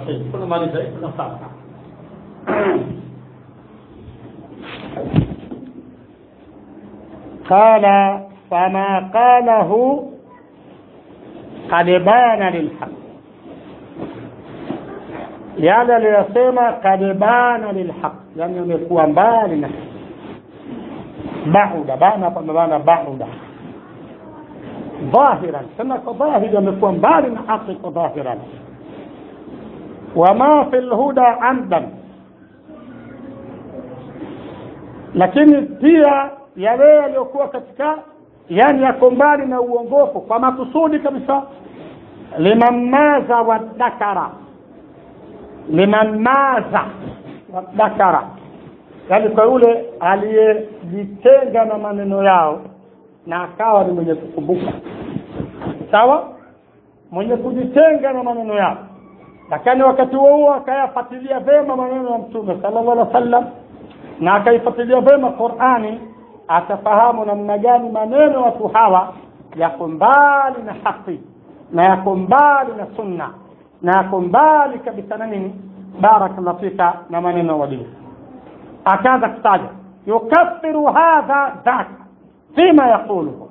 الرحيم كل ما نزل نصارى قال فما قاله قد بان للحق yale aliyosema kad bana lilhaq yani amekuwa mbali na bauda bana pamebana bauda dhahiran sema kwa dhahiri amekuwa mbali na haki kwa dhahiran wama fi lhuda amdan lakini pia yale yaliyokuwa katika yani yako mbali na uongofu kwa makusudi kabisa liman maza wadakara liman maza wadakara yani kwa yule aliyejitenga na maneno yao na akawa ni mwenye kukumbuka sawa mwenye kujitenga na maneno yao lakini wakati huo huo akayafuatilia vema maneno ya mtume sallallahu alaihi wasallam na akaifuatilia vema qurani atafahamu namna gani maneno watu hawa yako mbali na haki na yako mbali na sunna na yako mbali kabisa na nini barakallahu fika na maneno wadini akaanza kutaja yukaffiru hadha dhaka fima yaquluhu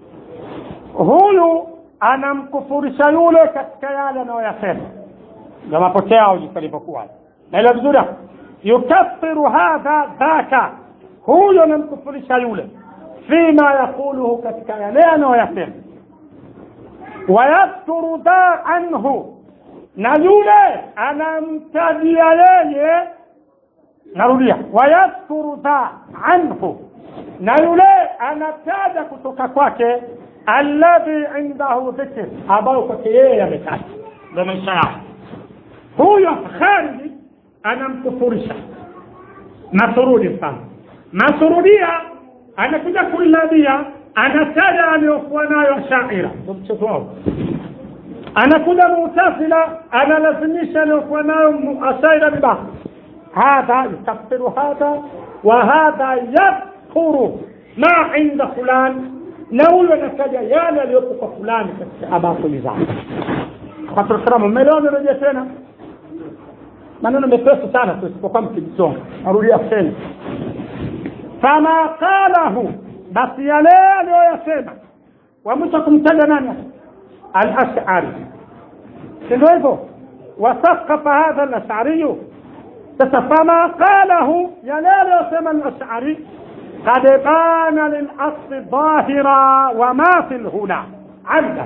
huyu anamkufurisha yule katika yale anayoyasema ndio mapokeo yao jinsi alivyokuwa naelewa vizuri hapo yukaffiru hadha dhaka huyo anamkufurisha yule fima yaquluhu katika yale anayoyasema wayadhkuru dha anhu na yule anamtajia yeye narudia wayadhkuru dha anhu na yule anataja kutoka kwake alladhi indahu dhikr ambayo kwake yeye ametaja ndo maisha yao huyo khariji anamkufurisha masurudi mfano masurudia anakuja kulladia anataja aliyokuwa nayo shaira ndo mchezo wao anakuja mutasila analazimisha aliyokuwa nayo ashaira bibaki hadha yukaffiru hadha wa hadha yadhkuru ma inda fulan na huyo anataja yale aliyopo kwa fulani katika abakuli zake kwatukiramu mmelewa nirejea tena maneno mepesi sana tusipokuwa mkijisonga narudia tena fama qalahu basi yale aliyoyasema wa mwisho kumtaja nani alashari sindo hivyo wasakafa hadha alashariyu sasa fama qalahu yale aliyosema alashari قد بان للأصل ظاهرا وما في الهنا عمدا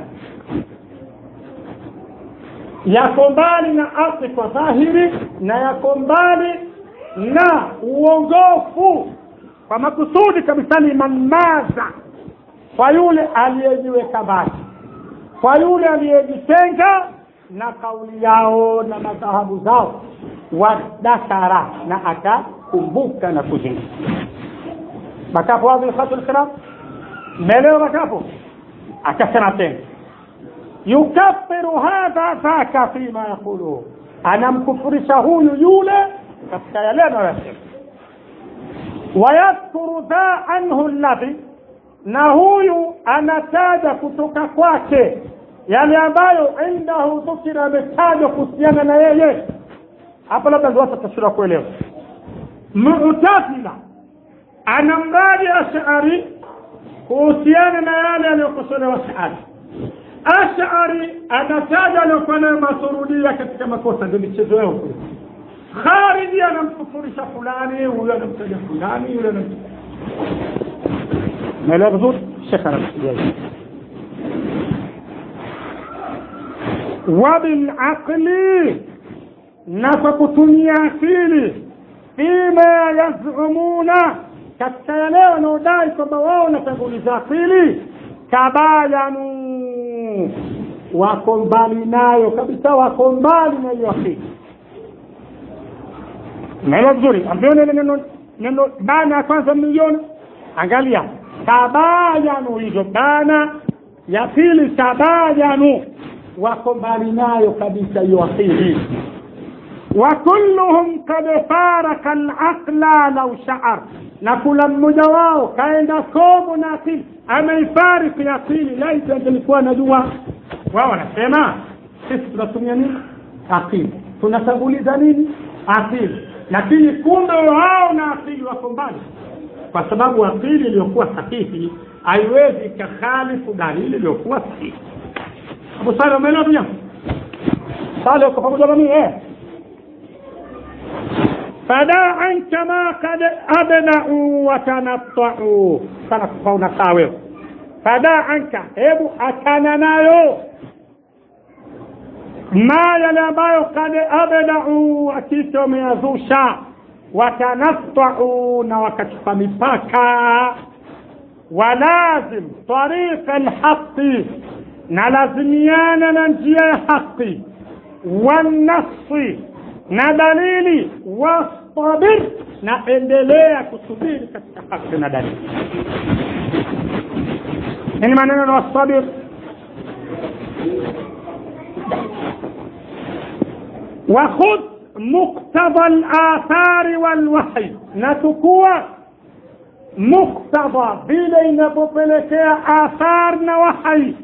yako mbali na asli kwa dhahiri na yako mbali na uongofu kwa makusudi kabisa ni manmaza kwa yule aliyejiweka mbali kwa yule aliyejitenga na kauli yao na madhahabu zao wadakara na akakumbuka na kuzingatia makapo wazi khatu lkhilaf melewa makapo akasema tena yukaffiru hadha dhaka fima yaquluhu anamkufurisha huyu yule katika yale anayoyasema wayadhkuru dha anhu alladhi na huyu anataja kutoka kwake yale ambayo indahu dhukira ametajwa kuhusiana na yeye hapa labda ndio watu tasura kuelewa mu'tazila ana mradi ashari kuhusiana na yale aliyokosolewa ashari ashari anataja aliyokuwa nayo masurudia katika makosa ndio michezo yao kule khariji anamkufurisha fulani huyo anamtaja fulani yule anamtaja naelewa vizuri shekh anakusudia wabilaqli na kwa kutumia akili fima yazumuna katika yale wanaodai kwamba wao wanatanguliza akili tabayanu wako mbali nayo kabisa wako mbali na hiyo akili naelewa vizuri ambione ile neno neno bana ya kwanza milioni angalia tabayanu hizo bana ya pili tabayanu wako mbali nayo kabisa hiyo akili وكلهم قد فارق العقل لو شعر na kula mmoja wao kaenda komo na akili ameifariki akili laiti angelikuwa najua wao wanasema sisi tunatumia nini akili tunatanguliza nini akili lakini kumbe wao na akili wako mbali kwa sababu akili iliyokuwa sahihi haiwezi ikakhalifu dalili iliyokuwa sahihi abu sale umeelewa dunia sale uko pamoja na mimi eh fadaan kama kad abdau watanattau sana kufauna saa wewe fadaa anka hebu achana nayo ma yale ambayo kad abdau hakika wameyazusha watanattau na wakachupa mipaka walazim tariqa lhaqi na lazimiana na njia ya haqi wanasi na dalili wastabir na endelea kusubiri katika haki na dalili nini maneno na wastabir وخذ مقتضى الآثار والوحي نتكوى مقتضى vile inavyopelekea athar na wahai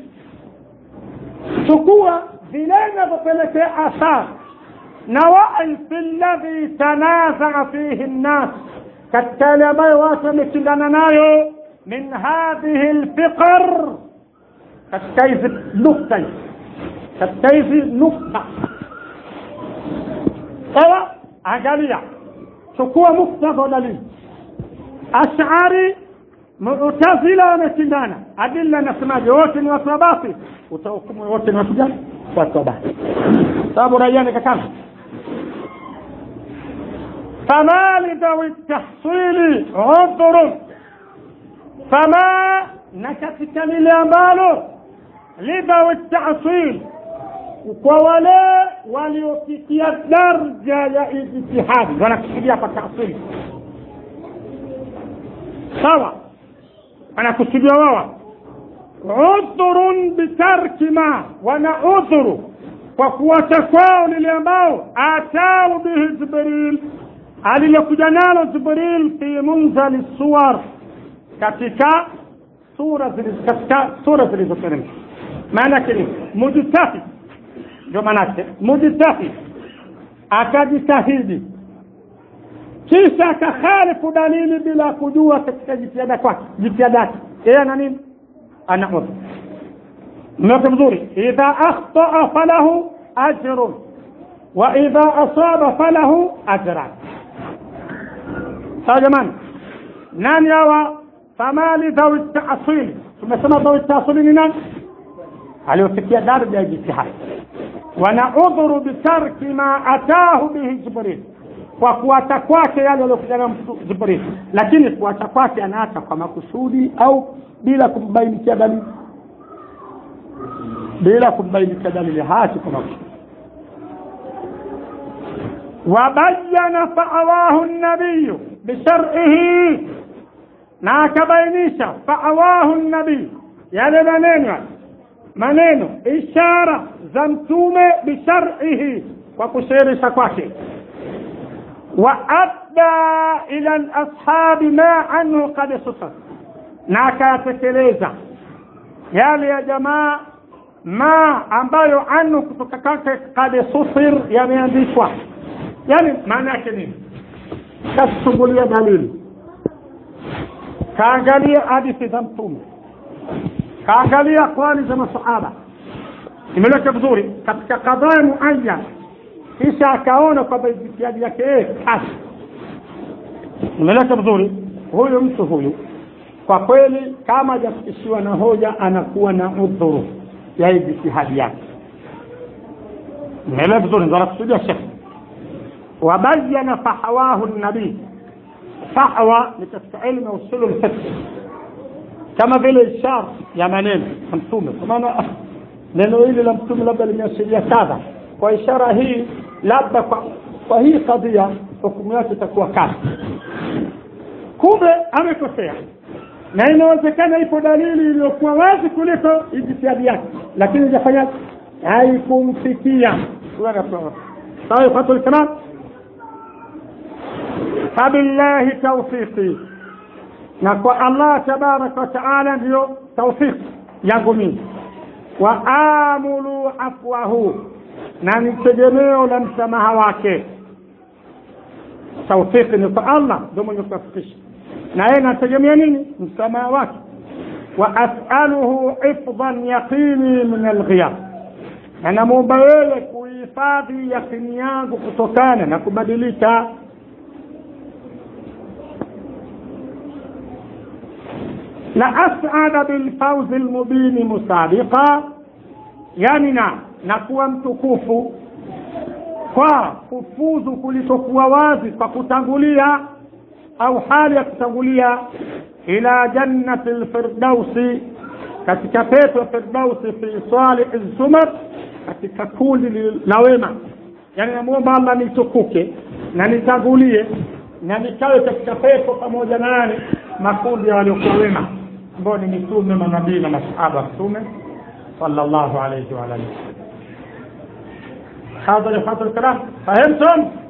chukua vile inavyopelekea athar na wahi fi ladhi tanazaa fihi nnas katika yale ambayo watu wameshindana nayo min hadhihi lfiqar katika hizi nukta hizi katika hizi nukta sawa angalia chukua muktadha dalili ashari mutazila wameshindana adilla nasemaje wote ni watu wa basi utahukumu wote ni watu gani watu wa basi sababu raiani kakana فما لذوي التحصيل عذر فما نكتك للأمال لذوي التحصيل kwa wale waliofikia darja ya ijtihadi wanakusudia kwa taasili sawa wanakusudia wao udhurun bitarki ma wana udhuru kwa kuwacha kwao lile ambao atau bihi jibril alilokuja nalo jibril fi munzali suwar katika sura katika sura zilizoteremka maana yake ni mujtahid ndio maanake mujtahid akajitahidi kisha akakhalifu dalili bila kujua katika jitihada kwake jitihada yake yeye ana nini ana udhur mmeoke mzuri idha akhtaa falahu ajrun wa idha asaba falahu ajran sawa jamani nani hawa famali dhawi taasili tumesema dhawi taasili ni nani aliofikia daraja ya jitihadi wana udhuru bitarki ma atahu bihi jibril kwa kuacha kwake yale aliokuja na jibril lakini kuacha kwake anaacha kwa makusudi au bila kumbainikia dalili bila kumbainikia dalili haachi kwa makusudi wabayana faawahu nabiyu bishar'ihi na akabainisha faawahu nabii yale maneno maneno ishara za mtume bishar'ihi kwa kushirisha kwake wa adda ila lashabi ma anhu qad susat na akayatekeleza yale ya jamaa ma ambayo anhu kutoka kwake qad susir yameandikwa yani maana yake nini kachungulia dalili kaangalia hadithi za mtume kaangalia kwani za masahaba imeleka vizuri katika kadhaa muayyan kisha akaona kwamba jitihadi yake yeye kasi imeleka vizuri huyu mtu huyu kwa kweli kama hajafikishiwa na hoja anakuwa na udhuru ya jitihadi yake imeelewa vizuri ndo anakusudia shekhe wabayana fahawahu nabii fahwa ni katika ilmu ya usulu lfiqh kama vile ishara ya maneno ya mtume kwa maana neno hili la mtume labda limeashiria kadha kwa ishara hii labda kwa, kwa hii kadhia hukumu yake itakuwa kadha kumbe amekosea na inawezekana ipo dalili iliyokuwa wazi kuliko ijtihadi yake lakini ijafanya haikumfikia sawa ikhwatul kalam fabillahi tawfiqi na kwa allah tabaraka wataala ndiyo tawfiq yangu mimi wa amulu afwahu na ni tegemeo la msamaha wake taufiki ni kwa allah ndio mwenye kuwafikisha na yeye nategemea nini msamaha wake wa asaluhu hifdhan yaqini min alghiyab na namwomba yeye kuhifadhi yakini yangu kutokana na kubadilika la asada bilfauzi lmubini musabiqa yani na na kuwa mtukufu kwa kufuzu kulikokuwa wazi kwa kutangulia au hali ya kutangulia ila jannati lfirdausi katika pepo ya firdausi fi salihi zumar katika kundi la wema yani namwomba allah nitukuke na nitangulie na nikawe katika pepo pamoja nani makundi ya waliokuwa wema ambao ni mitume manabii na masahaba mtume صلى الله عليه وعلى اله هذا يا الكلام فهمتم